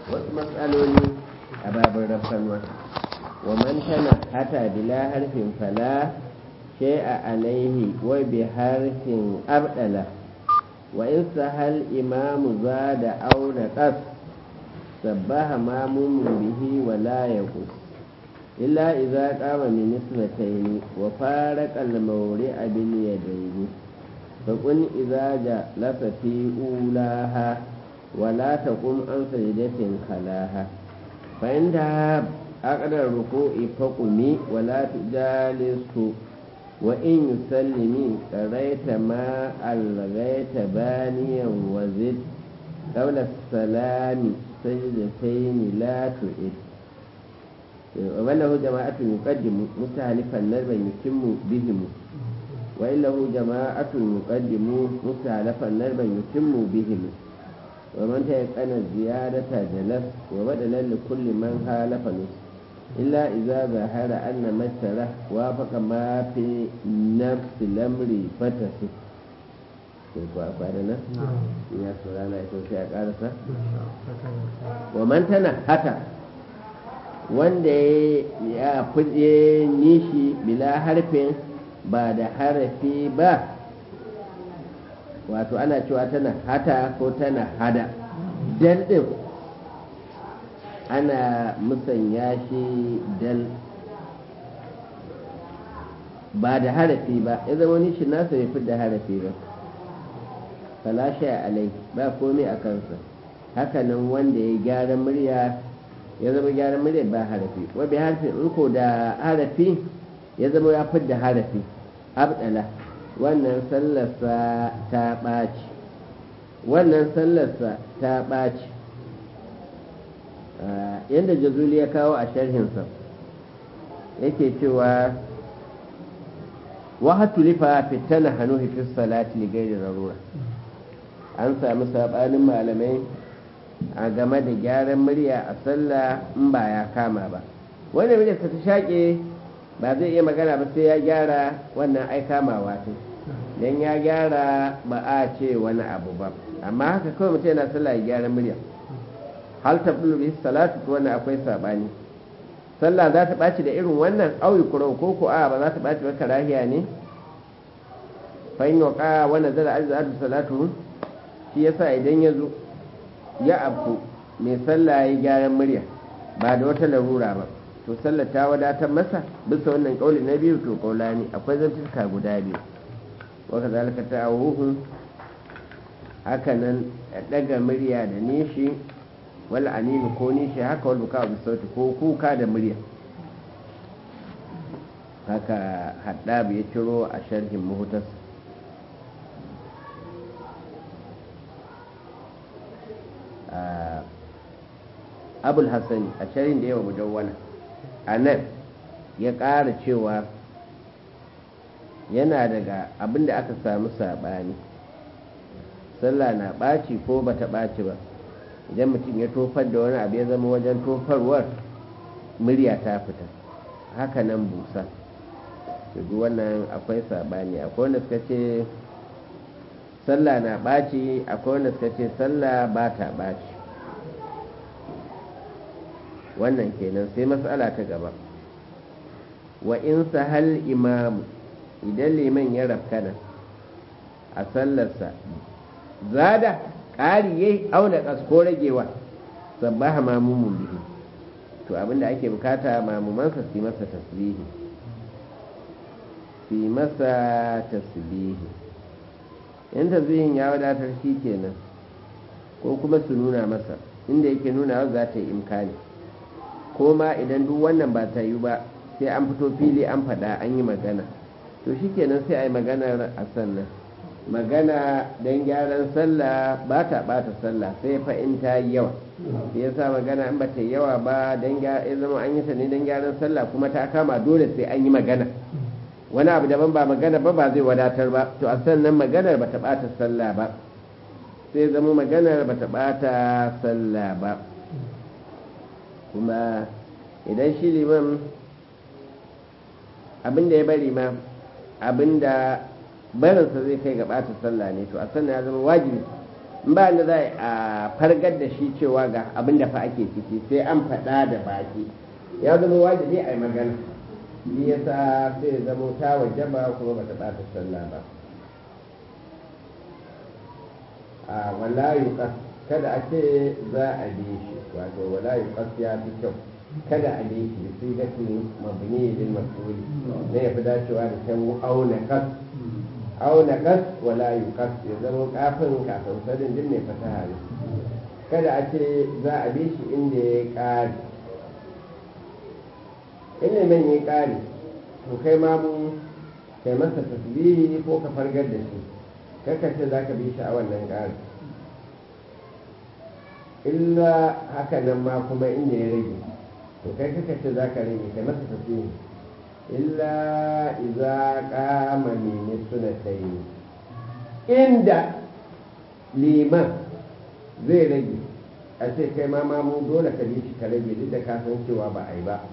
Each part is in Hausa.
wasu matsaloli a babin rafsanwa wa man tana hata bila harfin fala shay'a alaihi wa bi harfin abdala wa in sahal imamu zada aw naqas sabbaha mamumun bihi wa la yaqus illa idza qama min isnatayn wa faraqa al-mawri'a bil yadayn فقل إذا جلس في أولاها ولا تقم عن سجدة خلاها فعندها أقدر الركوع فقمي ولا تجالسه وإن يسلمي قريت ما ألغيت بانيا وزد قبل السلام سجدتين لا تعد وله جماعة يقدم مستهلفا نربا يتم بهم وإن له جماعة يقدم مستهلفا نربا يتم بهم ومن تيقن الزيادة جلس وبدلا لكل من خالف نص إلا إذا ظهر أن مثله وافق ما في نفس الأمر فتسه kwana ya surana ita sai a karasa wa man tana hata wanda ya fuje nishi bila harfin ba da harafi ba wato ana cewa tana hata ko tana hada dal din ana musanya shi dal ba da harafi ba ya zama nishi nasa bai fi da harafi ba falashe alai ba komai a kansa hakanan wanda ya gyara murya ya zama gyara murya ba harafi wabi harfi in ko da harafi ya zama ya fi da harafi abdala wannan sallarsa ta ɓaci wannan sallarsa ta ɓaci yadda jazuli ya kawo a sharhinsa yake cewa wahatu lifa fitana hannu fi salati li gairi rarura an sami sabanin malamai a game da gyaran murya a sallah in ba ya kama ba wanda murya ta shaƙe ba zai iya magana ba sai ya gyara wannan ai kamawa ce don ya gyara ba a ce wani abu ba amma haka kawai mutum yana sallah ya gyara murya hal ta bi salatu to wannan akwai sabani sallah za ta ɓaci da irin wannan auyi kurau ko ko a ba za ta ɓaci ba karahiya ne fa in waqa wa nazara azza salatu shi yasa idan ya zo ya abu mai sallah ya gyaran murya ba da wata larura ba to sallar ta wadatar masa bisa wannan kauli na biyu to kaula ne akwai zantuka guda biyu waka zalika ta awuhu hakanan daga murya da nishi wal animi ko nishi haka wal buka bi sauti ko kuka da murya haka haddab ya ciro a sharhin muhtas abul hassani a sharhin da yawa mujawwana a nan ya ƙara cewa yana daga abinda aka samu saɓani sallah na ɓaci ko ba ta ɓaci ba idan mutum ya tofar da wani abu ya zama wajen tofarwar murya ta fita haka nan busa duk wannan akwai saɓani akwai wanda suka ce sallah na ɓaci akwai wanda suka ce sallah ba ta ɓaci wannan kenan sai matsala ta gaba wa in sahal imamu idan liman ya rafkana a sallarsa zada ƙari ya auna ko ragewa sabbaha mamumun bihi to abinda ake bukata mamumansa su masa tasbihi su masa tasbihi in tasbihin ya wadatar shi kenan ko kuma su nuna masa inda yake nuna za ta yi imkani ko ma idan duk wannan ba ta yi ba sai an fito fili an faɗa an yi magana to shikenan sai a yi maganar a sannan magana don gyaran sallah ba ta ɓata sallah sai fa in ta yi yawa sai ya sa magana in ba ta yi yawa ba don ya zama an yi ta ne don gyaran sallah kuma ta kama dole sai an yi magana wani abu daban ba magana ba ba zai wadatar ba to a sannan maganar ba ta ɓata sallah ba sai zama maganar ba ta ɓata sallah ba kuma idan shi liman abinda ya bari ma abinda barinsa zai kai ga ɓata sallah ne to a sannan ya zama wajibi ba da za a fargar da shi cewa ga abin da fa ake ciki sai an faɗa da baki ya zama wajibi a yi magana shi yasa sai zama ta wajaba kuma ba ta ɓata sallah ba a wala yuqas kada a ce za a bi shi wato wala yuqas ya fi kyau kada a bi shi sai da tun mabni lil mas'ul ne ya fi dacewa da kan auna kas auna kas wala yuqas ya zama kafin kafin sadin din ne fasaha ne kada a ce za a bi shi inda ya kare inda man ya kare to kai ma mu kai masa tasbihi ko ka fargar da shi kaka ce za ka bi shi a wannan ƙari illa haka nan ma kuma inda ya rage to kai kaka ce za ka rage kai masa tafiye illa iza kama mene suna tayi inda liman zai rage a ce kai ma mamu dole ka bi shi ka rage duk da ka san cewa ba a yi ba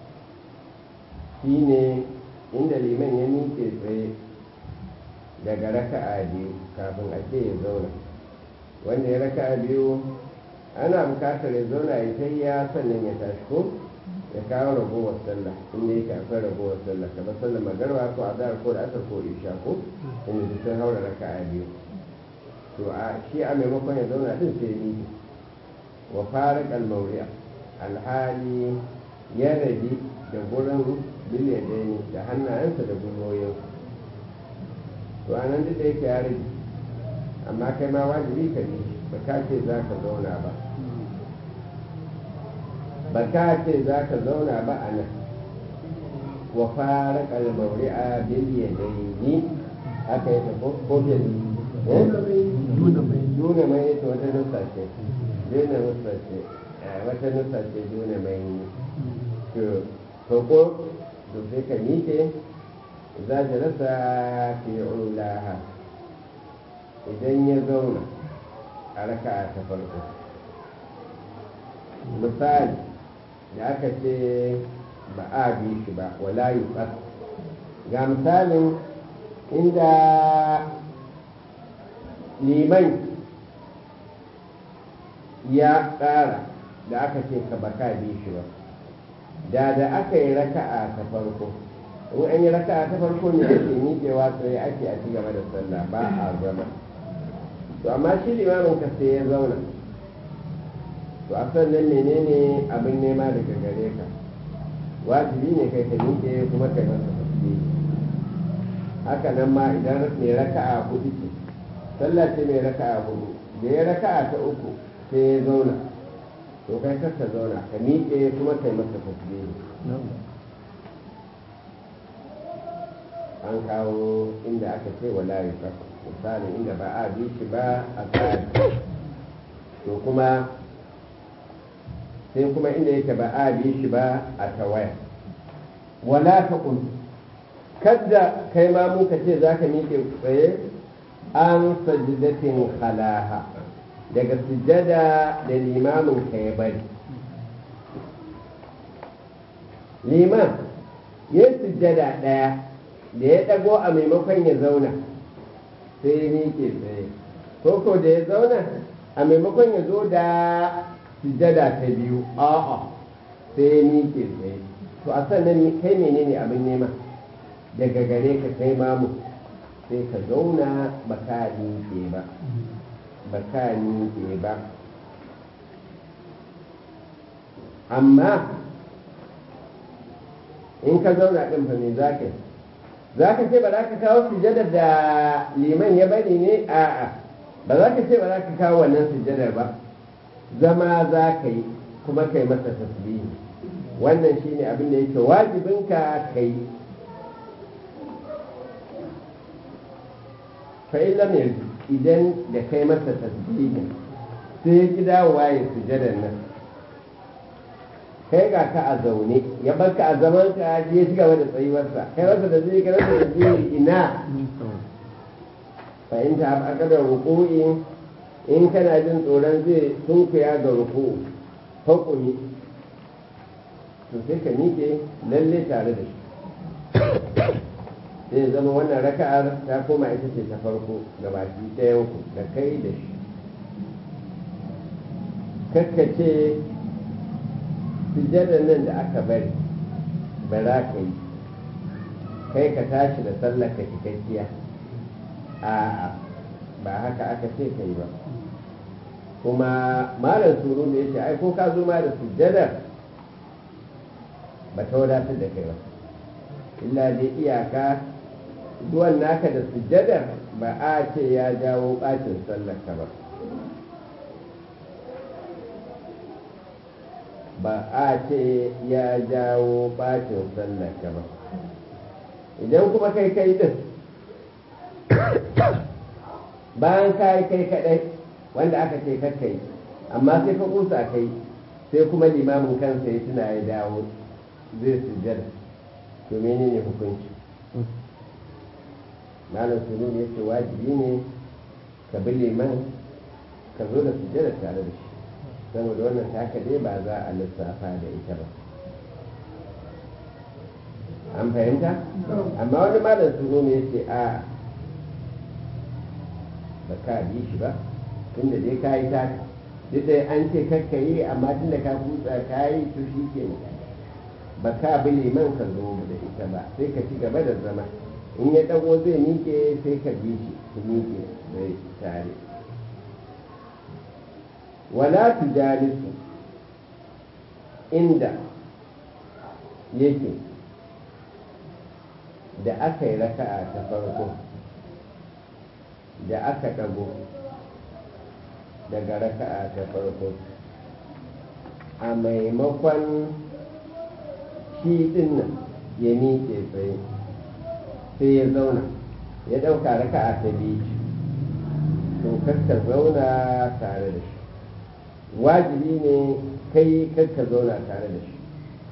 shine inda liman ya miƙe tsaye daga raka'a biyu kafin a ce ya zauna wanda ya raka'a biyu ana bukatar ya zauna ya tayya sannan ya tashi ko ya kawo ragowar sallah inda yake akwai ragowar sallah kamar sallah magarba ko azhar ko da asar ko isha ko inda duk sun haura raka'a biyu to a shi a maimakon ya zauna din sai ni wa farak al-mawri'a alhali ya rabi da gurin biliyadaini da hannayensa da gwiwoyinsa to a nan duk da yake ya rage amma kai ma wajibi ka bi ba ka ce za ka zauna ba ba ka ce za ka zauna ba a nan wa fara kalmauri a biliya daini aka yi ko ko duna mai ita wata nusa ce duna nusa ce wata nusa ce duna mai to ko to sai ka miƙe za ta rasa fi ulaha idan ya zauna a raka ta farko misali da aka ce ba a bi shi ba wala yi ga misalin inda liman ya ƙara da aka ce ka baka bi shi ba da da aka yi raka'a ta farko in an yi raka'a ta farko ne ake miƙewa sai ake a ci gaba da sallah ba a zama to amma shi limamin ka sai ya zauna to a sannan menene abin nema daga gare ka wajibi ne kai ka miƙe kuma kai masa tasbihi haka nan ma idan mai raka'a hudu ce sallah ce mai raka'a hudu da ya raka'a ta uku sai ya zauna to kai kar ka zauna ka miƙe kuma kai masa tasbihi an kawo inda aka ce wala yuqaf misalin inda ba a bi shi ba a tsari to kuma sai kuma inda yake ba a bi shi ba a tawaya wala ta kun kadda kai ma muka ce za ka miƙe tsaye an sajidatin halaha daga sujjada da limamin ka ya bari liman ya sujjada ɗaya da ya ɗago a maimakon ya zauna sai ya miƙe tsaye ko da ya zauna a maimakon ya zo da sujjada ta biyu a'a sai ya miƙe tsaye to a sannan kai menene abin nema daga gare ka kai mamu sai ka zauna ba ka miƙe ba ba ka miƙe ba amma in ka zauna ɗin fa me za ka yi za ka ce ba za ka kawo sujadar da liman ya bari ne a'a ba za ka ce ba za ka kawo wannan sujadar ba zama za ka yi kuma kai masa tasbihi wannan shine abin da yake wajibinka ka yi fa'ilam yanzu idan da kai masa tasbihin sai ya ki dawowa ya sujadar nan kai ga ka a zaune ya barka a zaman ka ya ci gaba da tsayuwarsa kai masa da zai ka rasa da zai ina fahimta a kadar ruku'i in kana jin tsoron zai sunkuya ga ruku'u hukumi to sai ka miƙe lalle tare da shi zai zama wannan raka'ar ta koma ita ce ta farko ga baki ɗayan ku da kai da shi kakkace sujjadar nan da aka bari ba za ka yi kai ka tashi da sallaka cikakkiya a'a ba haka aka ce ka yi ba kuma malam suru da ya ce ai ko ka zo ma da sujjadar ba ta wadatar da kai ba illa dai iyaka zuwan naka da sujjadar ba a ce ya jawo bacin sallaka ba ba a ce ya jawo bacin sallaka ba idan kuma kai kai din bayan kai kai kadai wanda aka ce kakkai amma sai ka kusa kai sai kuma limamin kansa ya tuna ya dawo zai sujjada to menene hukunci malam sunu ya ce wajibi ne ka bi liman ka zo da sujjada tare da shi saboda wannan taka dai ba za a lissafa da ita ba an fahimta amma wani malam sunu ne ya ce a ba ka bi shi ba tunda dai ka yi taka duk da an ce kakka yi amma tunda ka kutsa ka yi to shi ke ba ka bi liman ka zo da ita ba sai ka ci gaba da zama in ya dago zai miƙe sai ka bi shi ku miƙe zai tare wala tujalisu inda yake da aka yi raka'a ta farko da aka dago daga raka'a ta farko a maimakon shi din nan ya miƙe tsaye sai ya zauna ya ɗauka raka'a ta biyu to kakka zauna tare da shi wajibi ne kai kakka zauna tare da shi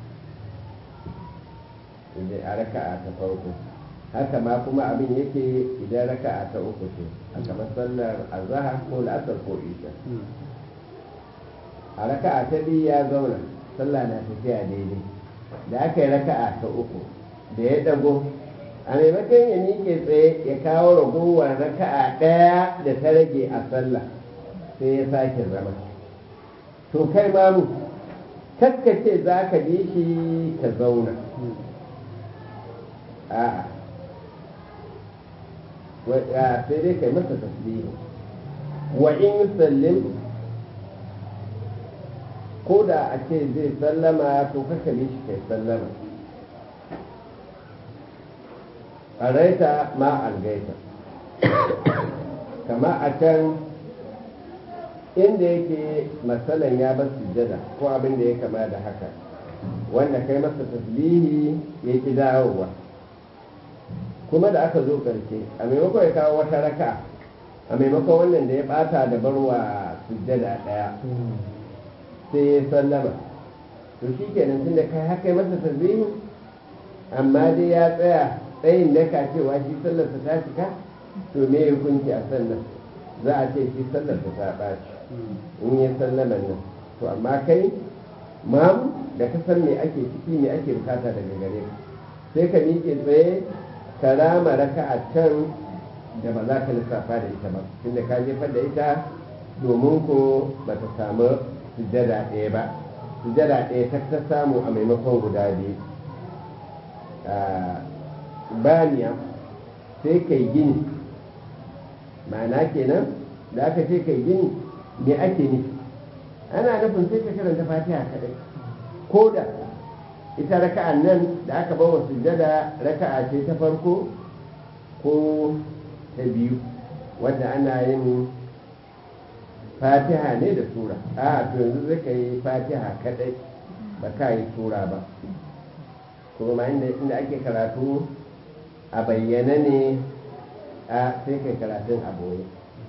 idan a raka'a ta farko haka ma kuma abin yake idan raka'a ta uku ce a kamar sallar azahar ko la'asar ko isha a raka'a ta biyu ya zauna sallah na tafiya daidai da aka yi raka'a ta uku da ya dago a maimakon ya miƙe tsaye ya kawo ragowar raka'a ɗaya da ta rage a sallah sai ya sake zama to kai mamu kaskace za ka bi shi ka zauna a'a sai dai kai masa tasbihi wa in sallim ko da a ce zai sallama to kaka bi shi kai sallama ƙaraita ma algaita kama a can inda yake matsalan ya bar sujjada ko abin da ya kama da haka wanda kai masa tasbihi ya ki dawowa kuma da aka zo ƙarshe a maimakon ya kawo wata raka a maimakon wannan da ya bata da barwa sujjada ɗaya sai ya sallama to shi kenan tun da kai haka masa tasbihi amma dai ya tsaya tsayin daka cewa shi sallarsa ta cika to me hukunci a sannan za a ce shi sallarsa ta ɓaci in ya sallaman nan to amma kai mamu da ka san me ake ciki me ake bukata daga gare ka sai ka miƙe tsaye ka rama raka a can da ba za ka lissafa da ita ba tunda ka jefar da ita domin ko ba ta samu sujada ɗaya ba sujada ɗaya ta ta samu a maimakon guda biyu baniya sai kai gini ma'ana kenan da aka ce kai gini me ake nufi ana nufin sai ka karanta fatiha kadai ko da ita raka'an nan da aka bawa sujjada raka'a ce ta farko ko ta biyu wanda ana yin fatiha ne da sura a to yanzu zai ka yi fatiha kadai ba ka yi sura ba kuma inda ake karatu a bayyana ne a sai kai karatun a boye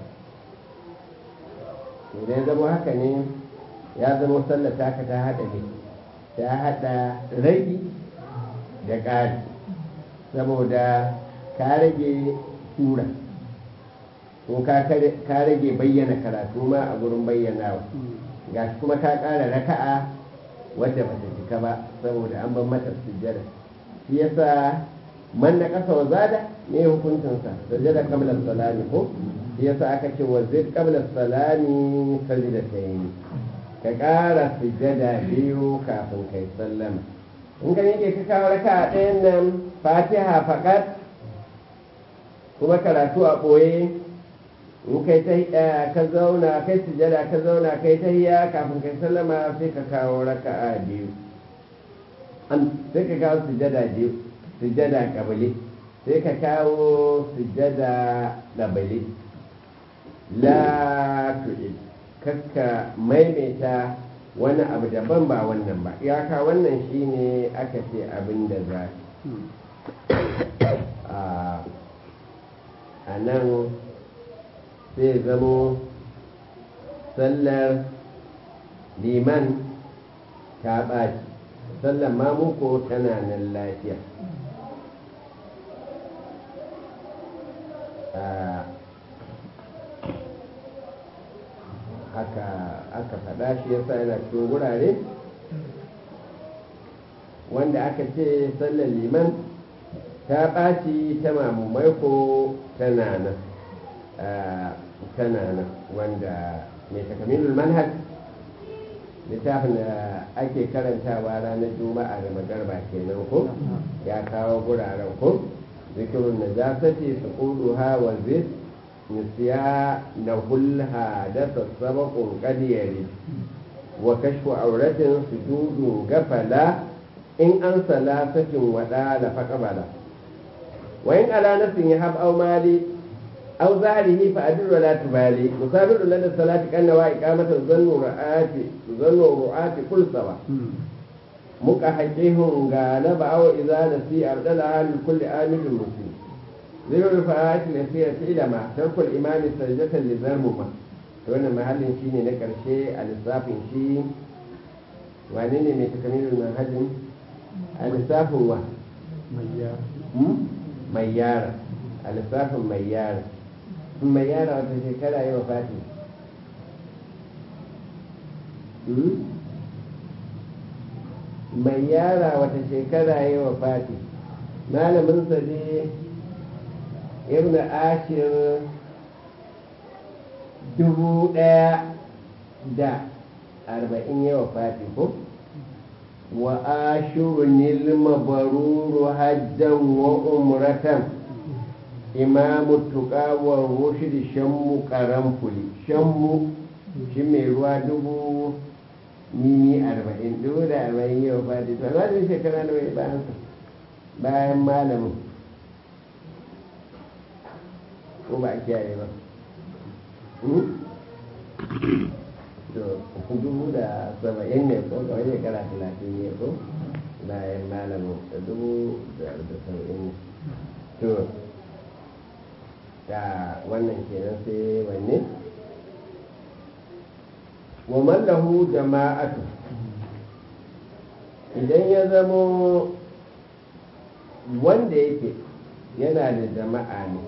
idan zama haka ne ya zama sallata ka ta haɗa ne ta haɗa ragi da ƙari saboda ka rage sura ko ka rage bayyana karatu ma a gurin bayyanawa ga kuma ka ƙara raka'a wadda ba ta cika ba saboda an ban mata sujjada shi yasa man na ƙasa wa zada ne hukuncinsa sujjada qabla salami ko shi yasa aka ce wa zid qabla salami sajdatayni ka ƙara sujada biyu kafin kai sallama in ka yake ka kawo raka a ɗayan nan fatiha faƙat kuma karatu a ɓoye in kai ta ka zauna kai sujada ka zauna kai ta hiya kafin kai sallama sai ka kawo raka a biyu sai ka kawo sujada biyu sujada kabili sai ka kawo sujada labali la tu'id kakka maimaita wani abu daban ba wannan ba iyaka wannan shine aka ce abin da za a nan sai zamo sallar liman ta ɓaci sallar mamuko tana nan lafiya haka aka faɗa shi yasa yana cikin wurare wanda aka ce sallar liman ta ɓaci ta mamumai ko tana nan tana nan wanda mai takamilul manhaj littafin da ake karantawa ranar juma'a da magarba kenan ko ya kawo guraren ko zikirun najasati su kudu wa zid نسيا له الحادث السبق قد يرد وكشف عورة سجود غفلا إن أن ثلاثة ودال فقبلا وإن على نفس يهب أو مالي أو ظهره فأدل ولا تبالي مسابر لنا الصلاة كأنها إقامة ظن رعاة ظن رعاة كل سوا مكحجهم غالب أو إذا نسي أبدلها لكل آمن مسلم zirar rufa'at lafiya fi ilama tarkul imani sajdatan li zarmuma to wannan mahallin shine na karshe a lissafin shi wane ne mai takamilul manhajin a lissafin wa mai yara a lissafin mai yara mai yara wata shekara yi wa fati mai yara wata shekara yi wa fati malamin sa ne ibn ashir dubu ɗaya da arba'in yawa fati ko wa ashurunil mabaruru hajjan wa umratan imamu tuka wa rushd shammu karamfuli shammu shi mai ruwa dubu mimi arba'in dubu da arba'in yawa fati to alwajin shekara na mai bayan bayan malamin ko ba a kiyaye ba to dubu da saba'in ne ko kawai shekara talatin ne ko bayan malamin da dubu da saba'in ne to da wannan kenan sai wanne wa mallahu jama'atu idan ya zamo wanda yake yana da jama'a ne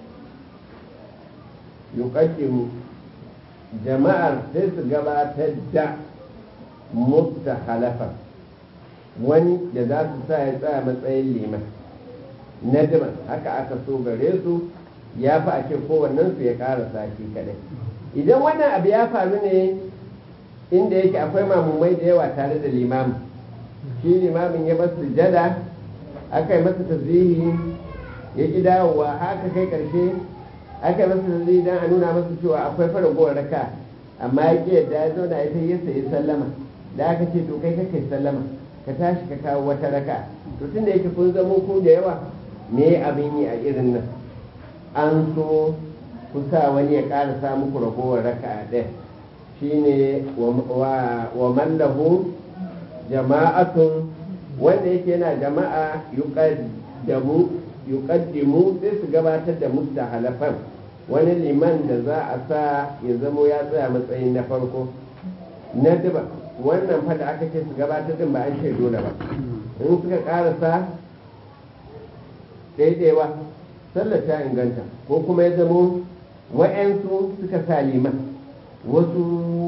yuqaddimu jama'ar sai su gabatar da mutta halafa wani da za su sa ya tsaya matsayin liman nadiman haka aka so gare su ya fi a ce kowannen su ya ƙara sashi kadai idan wannan abu ya faru ne inda yake akwai mamumai da yawa tare da limamin shi limamin ya basu jada aka yi masa tazihi ya ƙi dawowa haka kai ƙarshe aka yi masa tazihi don a nuna masa cewa akwai faragowar raka amma ya ƙi yadda ya zauna ya sai ya sayi sallama da aka ce to kai ka kai sallama ka tashi ka kawo wata raka to tun da yake kun zamo ku da yawa me abin yi a irin nan an so ku sa wani ya ƙara sa muku ragowar raka ɗaya shine wa mallahu jama'atun wanda yake yana jama'a yuqaddamu yuqaddimu sai su gabatar da mustahalafan wani liman da za a sa ya zamo ya tsaya matsayin na farko na duba wannan fada aka ce su gabatar din ba an ce dole ba in suka karasa daidaiwa sallar ta inganta ko kuma ya zamo wa'yansu suka sa liman wasu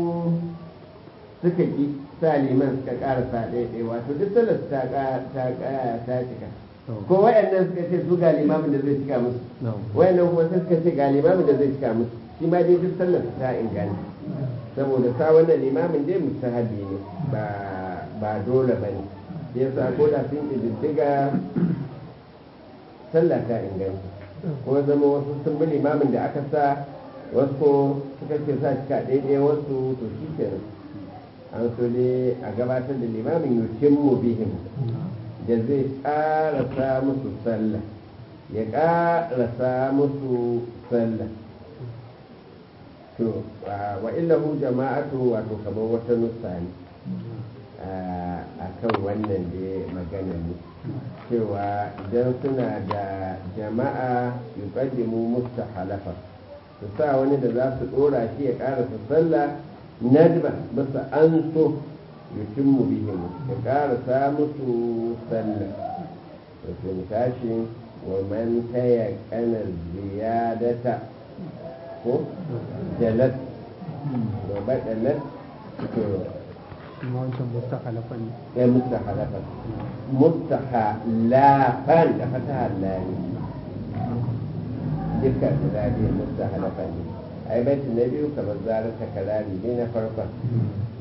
suka ki sa liman suka karasa daidai wato duk sallar ta ta cika ko wa'yannan suka ce su ga limamin da zai cika musu wa'yannan kuma sai suka ce ga limamin da zai cika musu shi ma dai duk sallar ta inganta saboda sa wannan limamin dai mustahabi ne ba ba dole ba ne yasa ko da sun ƙididdiga sallah ta inganta ko zama wasu sun bi limamin da aka sa wasu ko suka ce sa cika daidai wasu to shi kenan an so dai a gabatar da limamin yukin mu bihim da zai ƙarasa musu sallah ya ƙarasa musu sallah to wa illahu jama'atu wato kamar wata nusa ne a kan wannan da magana ne cewa idan suna da jama'a yuqaddimu mustahalafa su sa wani da za su dora shi ya karasa sallah nadba bisa an so yutimmu bihim ya karasa musu sallah da sun tashi wa man taya kanar ziyadata ko jalat wa badalat to kuma wancan mustakhalafa ne ya mustakhalafa mustakhalafan da fataha lani duka guda biyu mustakhalafa ne ai baiti na biyu kamar zarar takarari ne na farkon